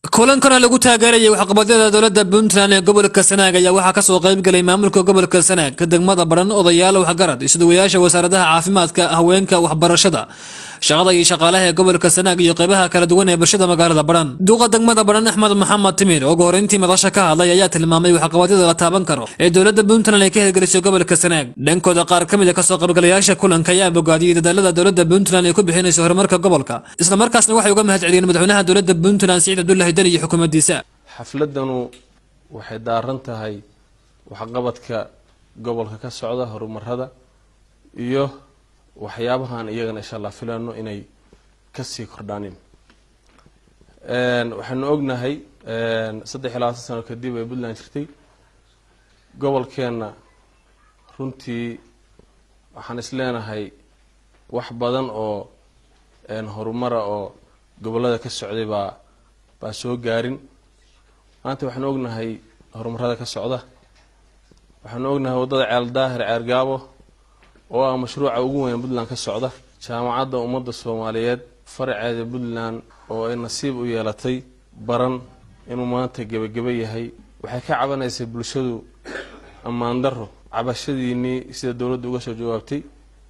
kulankana lagu taageerayay waxqabadyada dowladda puntland ee gobolka sanaag ayaa waxaa kasoo qaybgalay maamulka gobolka sanaag degmada baran odayaal waxgarad isduwayaasha wasaaradaha caafimaadka haweenka waxbarashada shaqada iyo shaqaalaha ee gobolka sanaag iyo qeybaha kala duwan ee bulshada magaalada baran duuqa degmada baran axmed maxamed timir oo horeyntii madasha ka hadlay ayaa tilmaamay waxqabadyada la taaban karo ee dowladda puntland ay ka hirgelisay gobolka sanaag dhankooda qaar ka mid a kasoo qaybgalayaasha kulanka ayaa bogaadiyey dadaalada dowladda puntland ay ku bixinayso horumarka gobolka islamarkaasna waxay uga mahad celiyeen madaxweynaha dowladda puntland siciid cabdullahi deni iyo xukuumaddiisa xafladanu waxay daaran tahay waxqabadka gobolka ka socda horumarada iyo waxyaabahaan iyagana insha allah filano inay kasii kordhaanin waxaanu ognahay saddex iyo labaatan sano kadib ay puntland jirtay gobolkeenna runtii waxaan is leenahay wax badan oo horumara oo gobolada ka socday baa baa soo gaarin maanta waxaanu ognahay horumarada ka socda waxaanu ognahay waddada ceel daahir ceer gaabo oo ah mashruuca ugu weyn puntland ka socda jaamacadda ummadda soomaaliyeed faraceeda puntland oo ay nasiib u yeelatay baran inuu maanta gebageba yahay waxay ka cabanaysay bulshadu ammaan daro cabashadiinii sida dowladda uga soo jawaabtay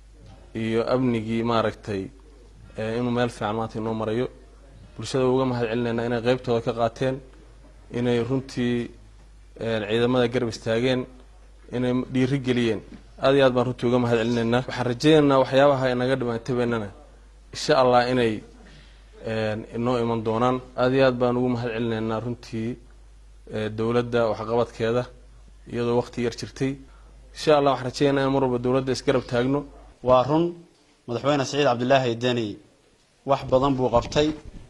iyo amnigii maaragtay inuu meel fiican maanta inoo marayo bulshada uga mahad celinaynaa inay qeybtooda ka qaateen inay runtii ciidamada garab istaageen inay dhiiri geliyeen aad iyo aad baan runtii uga mahad celinaynaa waxaan rajaynaynaa waxyaabaha inaga dhimaantabeennana insha allah inay inoo iman doonaan aad iyo aad baan ugu mahad celinaynaa runtii dowladda waxqabadkeeda iyadoo waqti yar jirtay insha allah waxaan rajaynaynaa in mar walba dowladda isgarab taagno waa run madaxweyne siciid cabdilaahi deni wax badan buu qabtay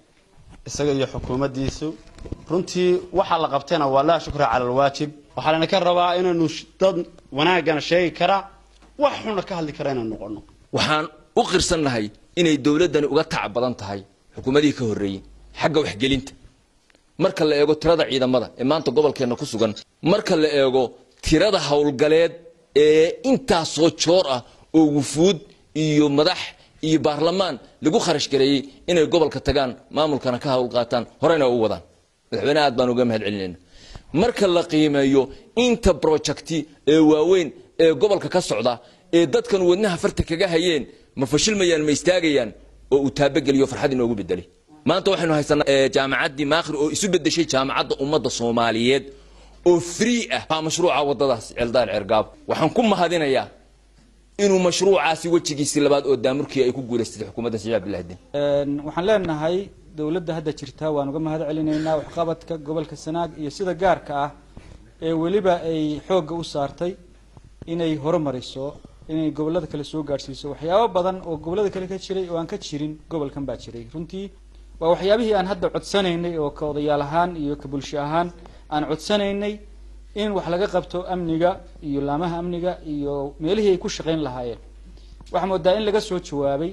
isaga iyo xukuumaddiisu runtii waxaa la qabtayna waa laa shukra cala alwaajib waxaa lana ka rabaa inaynu dad wanaagana sheegi karaa wax xuna ka hadli kara inaynu noqono waxaan u qirsannahay inay dowladdani uga tac badan tahay xukuumadihii ka horreeyey xagga waxgelinta marka la eego tirada ciidamada ee maanta gobolkeenna ku sugan marka la eego tirada howlgaleed ee intaasoo joor ah oo wufuud iyo madax iyo baarlamaan lagu kharash gareeyey inay gobolka tagaan maamulkana ka hawl qaataan horeyna u wadaan madaxweyneha aad baan uga mahad celinayna marka la qiimeeyo inta projecti ee waaweyn ee gobolka ka socda ee dadkan wadnaha farta kaga hayeen ma fashilmayaan ma istaagayaan oo uu taabageliyo farxad inoogu bedelay maanta waxaynu haysanaa jaamacaddii maakhir oo isu bedeshay jaamacadda ummadda soomaaliyeed oo free ah waa mashruuca waddadaas ceeldaar ceergaabo waxaan ku mahadinayaa inuu mashruucaasi wejigiisii labaad oo daamurkii ay ku guulaystay xukuumadda siciid cabdillahi din waxaan leenahay dowladda hadda jirta waan uga mahad celinaynaa waxqabadka gobolka sanaag iyo sida gaarka ah ee weliba ay xoogga u saartay inay horumariso inay gobolada kale soo gaadhsiiso waxyaabo badan oo gobolada kale ka jiray oo aan ka jirin gobolkan baa jiray runtii waa waxyaabihii aan hadda codsanaynay oo ka odayaal ahaan iyo ka bulsho ahaan aan codsanaynay in wax laga qabto amniga iyo laamaha amniga iyo meelihii ay ku shaqayn lahaayeen waxaa moodaa in laga soo jawaabay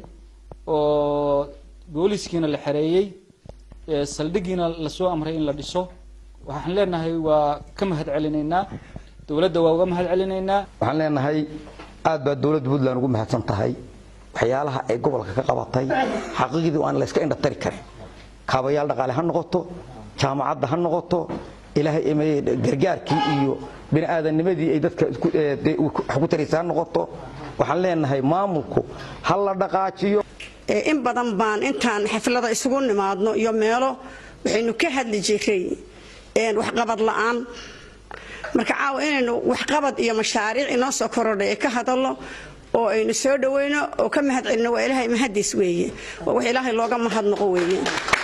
oo booliskiina la xereeyey saldhigiina lasoo amray in la dhiso waxaan leenahay waa ka mahad celinaynaa dowladda waa uga mahad celinaynaa waxaan leenahay aad baa dowladda puntland ugu mahadsan tahay waxyaalaha ay gobolka ka qabatay xaqiiqdii aan la iska indhatari karin kaabayaal dhaqaale ha noqoto jaamacadda ha noqoto ilaahay gargaarkii iyo bini'aadanimadii ay dadka wax ku taraysa ha noqoto waxaan leenahay maamulku ha la dhaqaajiyo in badan baan intaan xaflada isugu nimaadno iyo meelo waxaynu ka hadli jiray waxqabad la'aan marka caawa inaynu waxqabad iyo mashaariic inoo soo korodhay ee ka hadalno oo aynu soo dhaweyno oo ka mahad celino waa ilaahay mahadiis weeye waa wax ilaahay looga mahadnaqo weeye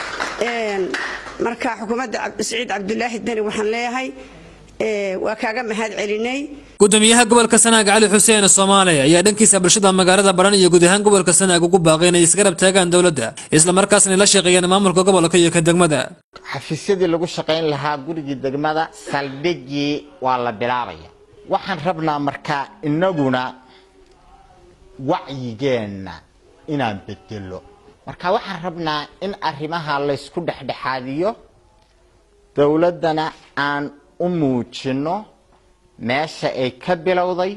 marka xukuumadda siciid cabdulaahi deni waxaan leeyahay waa kaaga mahad celinay gudoomiyaha gobolka sanaag cali xuseen soomaali ayaa dhankiisa bulshada magaalada baran iyo guud ahaan gobolka sanaag ugu baaqay inay isgarab taagaan dowladda islamarkaasna la shaqeeyaan maamulka gobolka iyo ka degmada xafiisyadii lagu shaqayn lahaa gurigii degmada saldhigii waa la bilaabaya waxaan rabnaa markaa inaguna wacyigeenna inaan bedelo marka waxaan rabnaa in arrimaha laysku dhexdhexaadiyo dowladdana aan u muujino meesha ay ka bilowday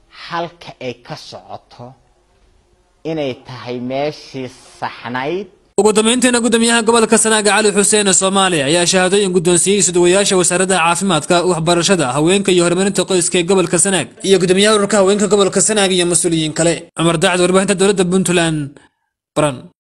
halka ay ka socoto inay tahay meeshii saxnayd ugu dambeyntiina gudoomiyaha gobolka sanaaga cali xuseen soomaaliya ayaa shahaadooyin guddoonsiiyey isuduwayaasha wasaaradda caafimaadka waxbarashada haweenka iyo horumarinta qoyska ee gobolka sanaag iyo gudoomiyaha ururka haweenka gobolka sanaag iyo mas-uuliyiin kale cumar daacad warbaahinta dowladda puntland baran